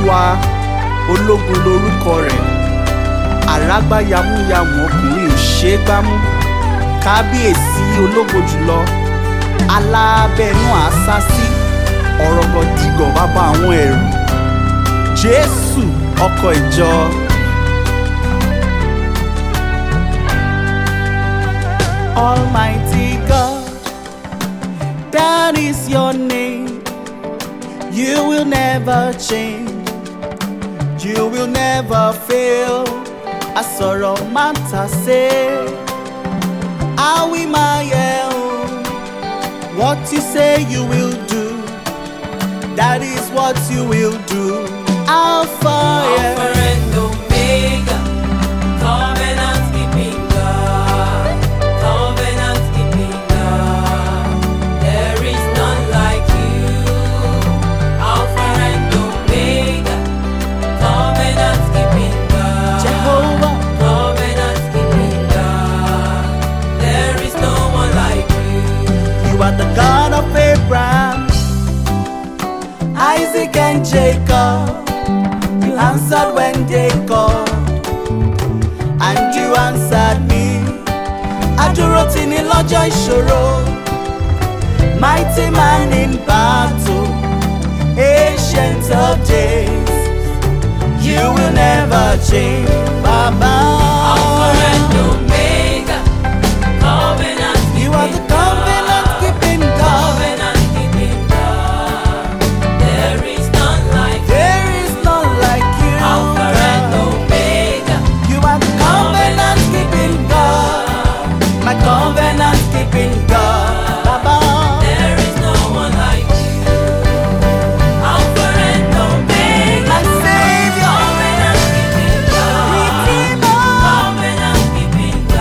olúwa ológun lorúkọ rẹ̀ àrágbá yamuyamu ọkùnrin ò ṣe é gbámú kábíyèsí ológo jùlọ alábẹ́nú àṣàsí ọ̀rọ̀gọ̀dìgọ̀ bàbá àwọn ẹ̀rù jésù ọkọ̀ ìjọ. Almighty God, that is your name. You will never change. You will never fail. Asọ̀rọ̀ máa ń tà sé. Àwí máa yẹ o. What you say you will do, that is what you will do. Alpha, yeah. Alpha and Omega, covenant keeping God, covenant keeping God. There is none like you. Alpha and Omega, covenant keeping God, Jehovah. covenant keeping God. There is no one like you. You are the God of Abraham, Isaac, and Jacob. You answered when they called, and you answered me. Adúró tì ní lọ́jọ́ ìṣòro, mighty man in battle, ancient of days. You will never change, Baba. Alpha and Omega, covenant You are the keeping God. covenant keeping God. Covenant keeping God. There is none like you. There is none like you. Alpha and God. Omega. You are the covenant keeping God. My covenant keeping God. Baba. There is no one like you. Alpha and Omega. My Savior. Covenant keeping God. Redeemer. Covenant keeping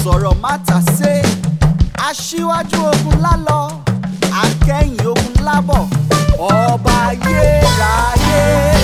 asọ̀rọ̀ mátàsé aṣíwájú ogun lálọ akẹ́yìn ogun lábọ̀ ọba ayérayé.